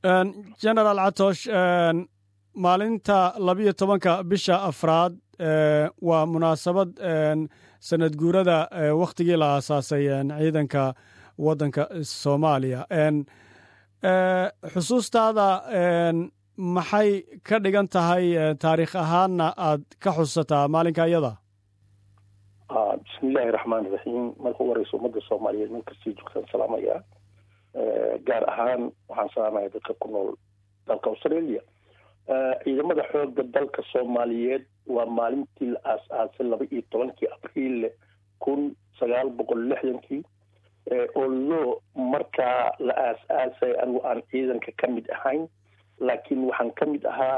generaal catosh maalinta labiyo tobanka bisha afraad waa munaasabad sanad guurada wakhtigii la aasaasay ciidanka waddanka soomaaliya xusuustaada maxay ka dhigan tahay taariikh ahaanna aad ka xusataa maalinka iyada bismiillaahi raxmaan iraxiim marka u horeysa ummadda soomaaliyeed meel kastii joogtaan salaamaya gaar ahaan waxaan salaamaya dadka ku nool dalka australia ciidamada xooga dalka soomaaliyeed waa maalintii la aas-aasay laba iyo tobankii abriil kun sagaal boqol lixdankii oo loo markaa la aas-aasay anigu aan ciidanka ka mid ahayn laakiin waxaan ka mid ahaa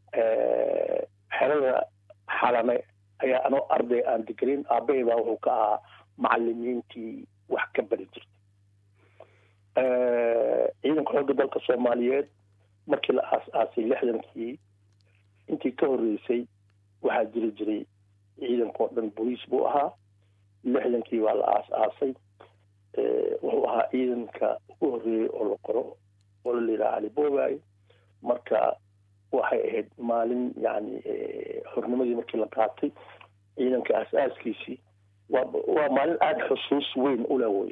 xerada xalane ayaa anoo arday aan degenin aabbahay baa wuxuu ka ahaa macalimiintii wax ka bari jirtay ciidanka xoogga dalka soomaaliyeed markii la aas-aasay lixdankii intii ka horreysay waxaa jiri jiray ciidanka oo dhan boliis buu ahaa lixdankii baa la aas-aasay wuxuu ahaa ciidanka ugu horreeyey oo la qoro oo la yidhaha alibobay marka waxay ahayd maalin yani xornimadii markii la qaatay ciidanka aas-aaskiisii waa waa maalin aada xusuus weyn ula weye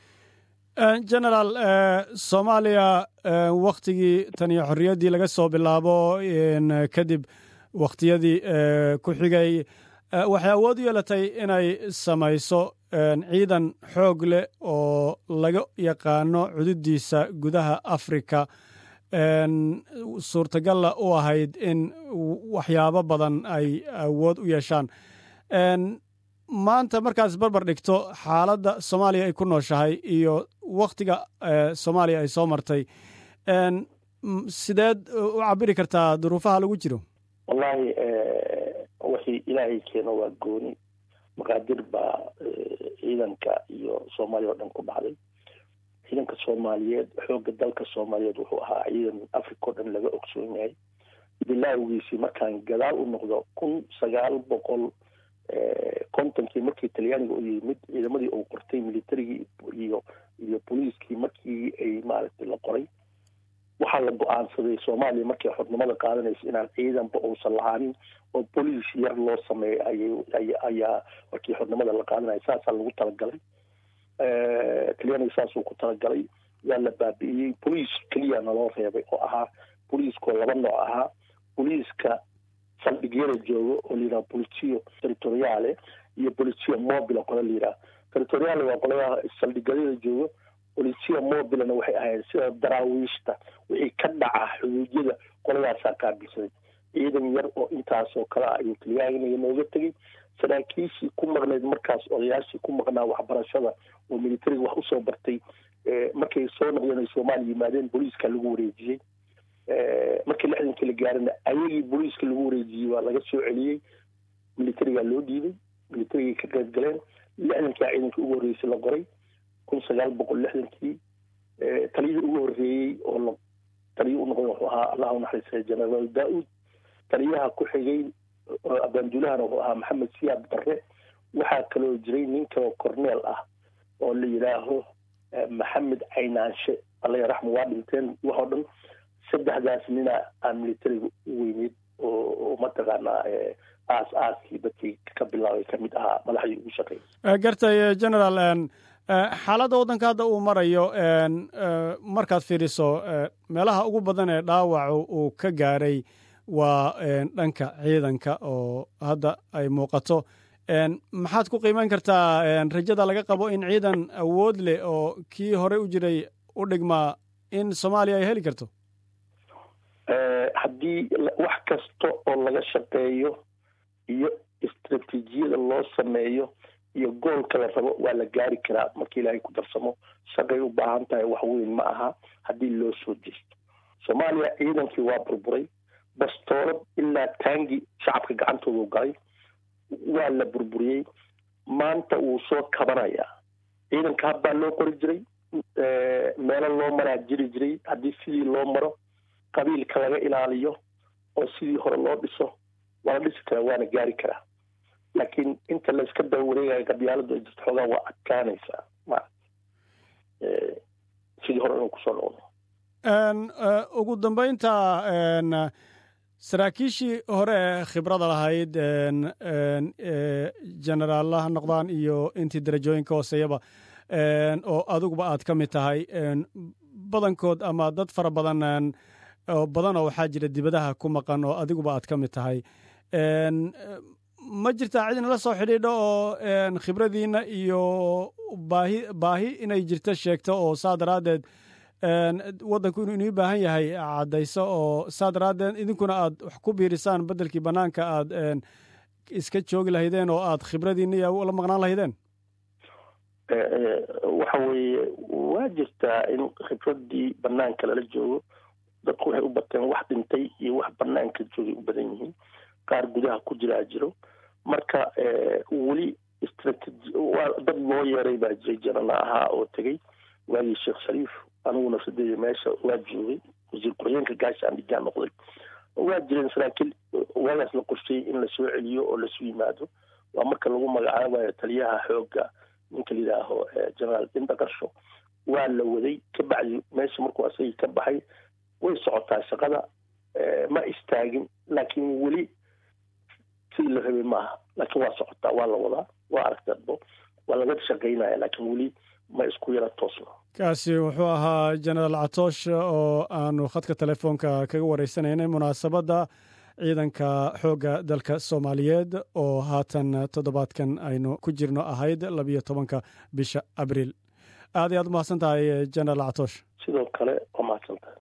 generaal soomaaliya waktigii tan iyo xorriyaddii laga soo bilaabo kadib wakhtiyadii ku xigay waxay awood u yeelatay inay samayso ciidan xoog leh oo laga yaqaano cududiisa gudaha africa suurtagalla u ahayd in waxyaabo badan ay awood u yeeshaan maanta markaad isbarbar dhigto xaaladda soomaaliya ay ku nooshahay iyo wakhtiga soomaaliya ay soo martay sideed u cabiri kartaa duruufaha lagu jiro wallahi wixii ilaahay keeno waa gooni maqaadir baa ciidanka iyo soomaaliya oo dhan ku dhacday ciidanka soomaaliyeed xoogga dalka soomaaliyeed wuxuu ahaa ciidan africa o dhan laga ogsoon yahay bilaawgiisii markaan gadaal u noqdo kun sagaal boqol kontonkii markii talyaaniga u yimid ciidamadii uu qortay militarigii iyo iyo booliiskii markii ay maaragtay la qoray waxaa la go-aansaday soomaaliya markay xornimada qaadanaysa inaan ciidanba uusan lahaanin oo boliis yar loo sameeyo ayay ayaa markii xornimada la qaadanaya saasaa lagu talagalay talyaaniga saasuu ku talagalay waa la baabi'iyey boliis keliya naloo reebay oo ahaa boliiskoo laba nooc ahaa boliiska saldhigyada joogo oo layidhaha bolitio territoriale iyo bolitio mobile qola layidhaha territoriale waa qoladaha saldhigyada joogo bolitio mobilena waxay ahayd sida daraawiishta wixii ka dhaca xuduudyada qoladaasaa qaabilsaday ciidan yar oo intaasoo kale ah ayuu talyaaniga nooga tegey saraakiishii ku maqnayd markaas odayaashii ku maqnaa waxbarashada oo militariga wax usoo bartay markay soo noqdeen ay soomaaliya yimaadeen booliiska lagu wareejiyey markii lixdankii la gaarina ayagii booliiska lagu wareejiyey waa laga soo celiyey militarigaa loo dhiibay militarigay ka qayb galeen lixdankia ciidankii ugu horreysay la qoray kun sagaal boqol lixdankii taliyihii ugu horreeyey oo la taliyo u noqday wuxuu ahaa allah u naxariistay generaal daa-uud taliyaha ku xigay abaanduulahana wuxuu ahaa maxamed siyaad barre waxaa kaloo jiray nin kaloo corneel ah oo la yidhaaho maxamed caynaanshe alla yaraxmu waa dhinteen waxoo dhan saddexdaas nina aan militariga u weyneyd oo mataqaanaa aas aaskii dadkii ka bilaabay ka mid ahaa madaxdii ugu shaqeeyay gartay generaal xaaladda waddanka hadda uu marayo markaad fiiriso meelaha ugu badan ee dhaawacu uu ka gaaray waa dhanka ciidanka oo hadda ay muuqato maxaad ku qiimeyn kartaa rajada laga qabo in ciidan awood leh oo kii horey u jiray u dhigmaa in soomaaliya ay heli karto haddii wax kasta oo laga shaqeeyo iyo istraatiijiyada loo sameeyo iyo goolka la rabo waa la gaari karaa markii ilaahay ku darsamo shaqay u baahan tahay wax weyn ma aha haddii loo soo jeesto soomaaliya ciidankii waa burburay bastoolad ilaa taangi shacabka gacantoodu galay waa la burburiyey maanta wuu soo kabanayaa ciidanka habbaa loo qori jiray meelo loo maraa jiri jiray haddii sidii loo maro qabiilka laga ilaaliyo oo sidii hore loo dhiso waa la dhisi karaa waana gaari karaa laakiin inta la iska daba wareegayo qabyaaladu ay jirto xoogaa waa adkaanaysaa maarata sidii hore inuu kusoo noqdo ugu dambaynta saraakiishii hore ee khibrada lahayd generaalla ha noqdaan iyo intii darajooyinka hooseeyaba oo adiguba aad ka mid tahay badankood ama dad fara badan oo badanoo waxaa jira dibadaha ku maqan oo adiguba aad ka mid tahay ma jirtaa cidina la soo xidhiidho oo khibradiinna iyo baahi baahi inay jirto sheegto oo saa daraaddeed waddanku inuu inii baahan yahay caddayso oo saa daraaddeed idinkuna aad wax ku biirisaan beddelkii bannaanka aad iska joogi lahaydeen oo aad khibradiinna iyo la maqnaan lahaydeen waxa weeye waa jirtaa in khibraddii bannaanka lala joogo dadku waxay u bateen wax dhintay iyo wax bannaanka joogay u badan yihiin qaar gudaha ku jiraa jiro marka weli strategy waa dad loo yeeray baa jiray janana ahaa oo tegey waagii sheekh shariif anigu nafsadeeda meesha waa joogay wasiir ku-xigeenka gaashaan dhigaa noqday waa jireen saraakiil waagaas la qorsheeyey in lasoo celiyo oo lasu yimaado waa marka lagu magacaabayo taliyaha xoogga ninka la yidhaaho generaal indaqarsho waa la waday ka bacdi meesha markuu asagii ka baxay way socotaa shaqada ma istaagin laakiin weli sidii la rabay maaha laakiin waa socotaa waa la wadaa waa aragtadbo waa laga shaqaynaya laakiin weli ma isku yara toosno kaasi wuxuu ahaa generaal catoosh oo aanu khadka telefoonka kaga wareysanaynay munaasabadda ciidanka xoogga dalka soomaaliyeed oo haatan toddobaadkan aynu ku jirno ahayd labiyo tobanka bisha abriil aad iyo aad umahadsan tahay generaal catoosh sidoo kale waa mahadsan tahay